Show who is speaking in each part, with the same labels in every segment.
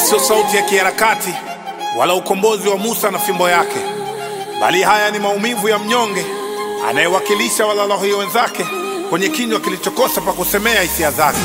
Speaker 1: sio sauti ya kiharakati wala ukombozi wa Musa na fimbo yake, bali haya ni maumivu ya mnyonge anayewakilisha walalahoi wenzake kwenye kinywa kilichokosa pa kusemea hisia zake.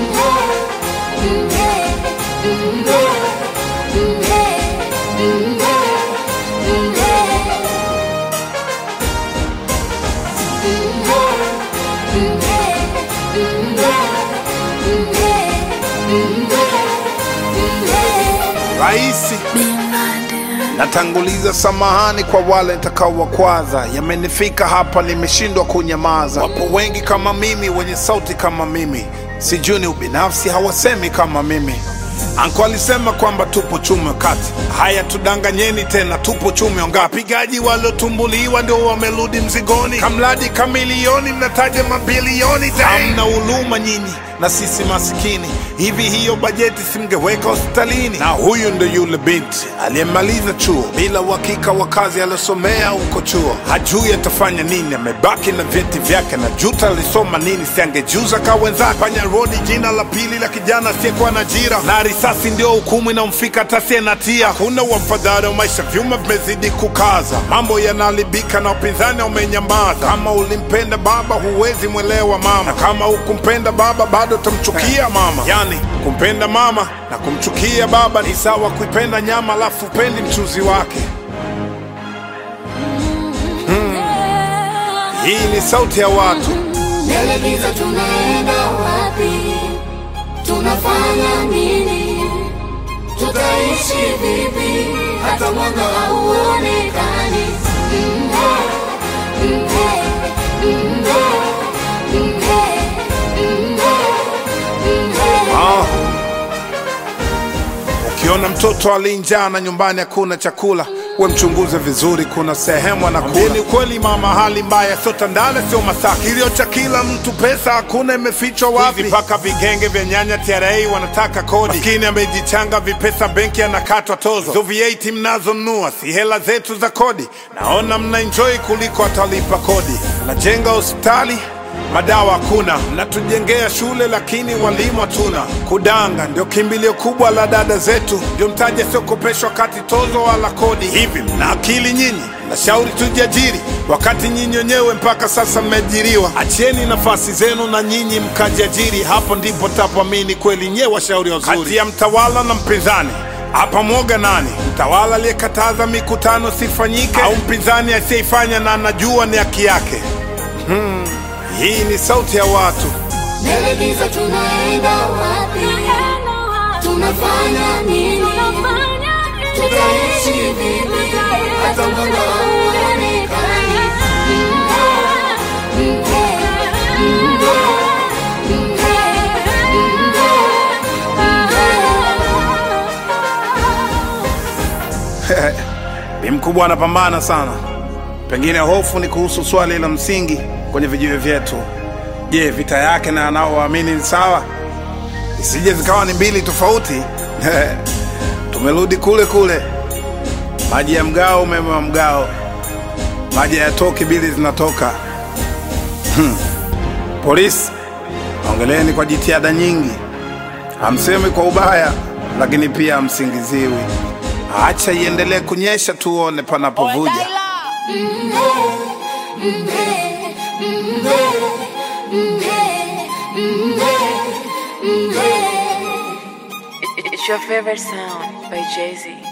Speaker 1: Raisi, natanguliza samahani kwa wale nitakaowakwaza. Yamenifika hapa, nimeshindwa kunyamaza. Wapo wengi kama mimi, wenye sauti kama mimi, sijui ni ubinafsi, hawasemi kama mimi. Anko alisema kwamba tupo chume kati. Haya, tudanganyeni tena, tupo chume ngapi? Wapigaji waliotumbuliwa ndio wamerudi mzigoni, kamradi kamilioni, mnataja mabilioni. Hamna huluma nyinyi na sisi masikini. Hivi hiyo bajeti simngeweka hospitalini? Na huyu ndo yule binti aliyemaliza chuo bila uhakika wa kazi aliyosomea huko chuo, hajui atafanya nini, amebaki na vyeti vyake na juta alisoma nini, siangejuza ka wenzake. Panya rodi jina la pili la kijana asiyekuwa na ajira, na risasi ndio hukumu inamfika tasie na tia. Hakuna wafadhali wa maisha, vyuma vimezidi kukaza, mambo yanaharibika na upinzani umenyamaza. Kama ulimpenda baba, huwezi mwelewa mama, na kama hukumpenda baba, bado utamchukia mama. Yani kumpenda mama na kumchukia baba ni sawa kuipenda nyama alafu upendi mchuzi wake. Hii ni sauti ya watu.
Speaker 2: Mbele giza tunaenda wapi? Tunafanya nini? Tutaishi vipi? Hata mwanga hauonekani. Mhe, mhe, mhe, mhe, mhe, mhe.
Speaker 1: Ah. Ukiona mtoto alinjaa na nyumbani hakuna chakula, we mchunguze vizuri, kuna sehemu anakula. Ni ukweli mama, hali mbaya, sio Tandale, sio Masaki. Kilio cha kila mtu, pesa hakuna, imefichwa wapi? Mpaka vigenge vya nyanya TRA wanataka kodi. Maskini amejichanga vipesa, benki anakatwa tozo. Hizo VAT mnazonunua si hela zetu za kodi. Naona mna enjoy kuliko atalipa kodi. Najenga hospitali madawa hakuna, mnatujengea shule lakini walimu hatuna. Kudanga ndio kimbilio kubwa la dada zetu, ndio mtaji asiokopeshwa kati tozo wala kodi. Hivi mna akili nyinyi? Nashauri tujiajiri, wakati nyinyi wenyewe mpaka sasa mmeajiriwa. Achieni nafasi zenu na nyinyi mkajiajiri, hapo ndipo tapoamini kweli nyewe washauri wazuri. Kati ya mtawala na mpinzani hapa mwoga nani? Mtawala aliyekataza mikutano sifanyike, au mpinzani asiyeifanya na anajua ni haki yake? Hii ni sauti ya watu.
Speaker 2: Mbele giza tunaenda wapi? Tunafanya nini? Tutaishi vipi? Hata mwanga hauonekani. Mhe, mhe, mhe, mhe, mhe.
Speaker 1: Bi mkubwa anapambana sana. Pengine hofu ni kuhusu swali la msingi kwenye vijiwe vyetu. Je, vita yake na anaowaamini ni sawa? Isije zikawa ni mbili tofauti. Tumerudi kule kule, maji ya mgao, umeme wa mgao, maji hayatoki, bili zinatoka. Hmm. Polisi, ongeleni kwa jitihada nyingi, hamsemi kwa ubaya, lakini pia hamsingiziwi. Acha iendelee kunyesha, tuone panapovuja.
Speaker 3: It's your favorite sound by Jay Z.